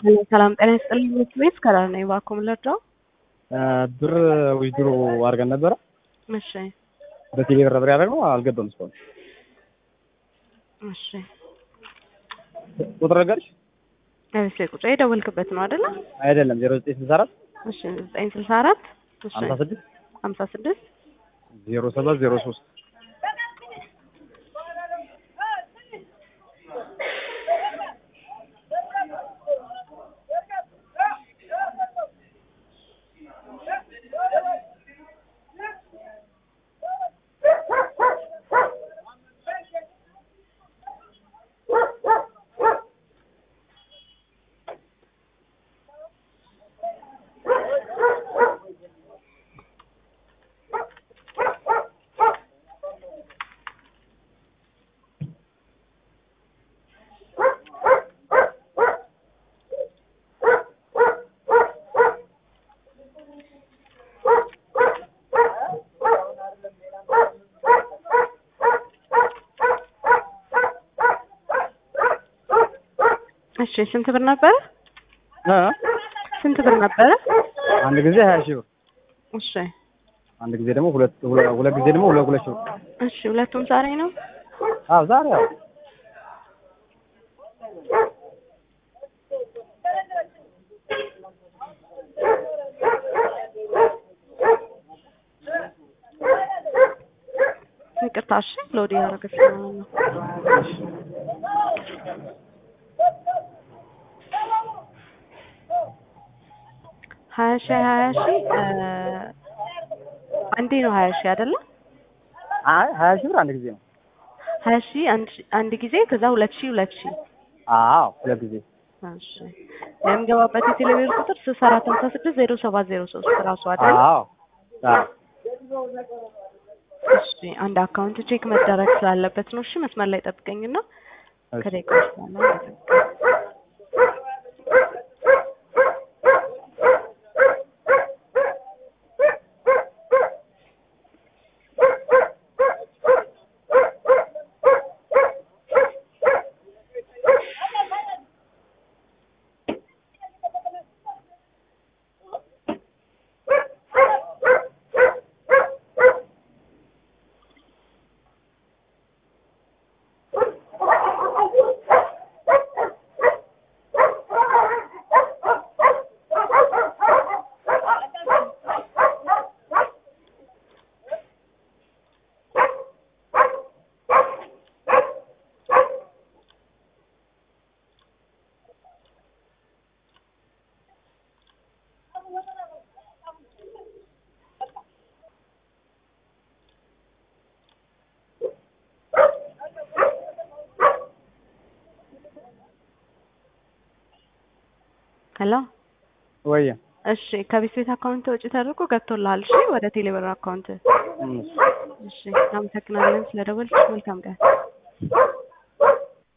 ሰላም ጤና ይስጥልኝ። ምክር ቤት ከላል ነኝ። እባክዎ ምን ልርዳው? ብር ዊዝድሮ አድርገን ነበረ። እሺ በቴሌ ብር ብር ያደረግነው አልገባም እስካሁን። እሺ ቁጥር ነገርሽ እሺ ቁጥር የደወልክበት ነው አይደለ? አይደለም ዜሮ ዘጠኝ ስልሳ አራት እሺ ዘጠኝ ስልሳ አራት እሺ ሀምሳ ስድስት ሀምሳ ስድስት ዜሮ ሰባት ዜሮ ሶስት እሺ ስንት ብር ነበረ? እ ስንት ብር ነበረ? አንድ ጊዜ ሀያ ሺህ ብር እሺ አንድ ጊዜ ደግሞ ሁለት ሁለ- ሁለት ጊዜ ደግሞ ሁለት ሁለት ሺህ ብር እሺ ሁለቱም ዛሬ ነው? አዎ ዛሬ ያው ይቅርታ እሺ ሎድ ያደረገ ስለሆነ ነው። ሀያ ሺህ ሀያ ሺህ እ አንዴ ነው ሀያ ሺህ አይደለ? አይ ሀያ ሺህ ብር አንድ ጊዜ ነው። ሀያ ሺህ አንድ ሺህ- አንድ ጊዜ ከዛ ሁለት ሺህ ሁለት ሺህ አዎ ሁለት ጊዜ እሺ የሚገባበት የቴሌብር ቁጥር ስልሳ አራት ሀምሳ ስድስት ዜሮ ሰባት ዜሮ ሶስት ራሱ አይደል? አዎ አዎ እሺ አንድ አካውንት ቼክ መደረግ ስላለበት ነው። እሺ መስመር ላይ ጠብቀኝና እሺ። ከደቂቃዎች በኋላ አደርጋለሁ። ሄሎ ወይ እሺ ከቤት ቤት አካውንት ወጪ ተደርጎ ገብቶልሃል። እሺ ወደ ቴሌብር አካውንት። እም። እሺ አመሰግናለን ስለደወልሽ። መልካም ቀን።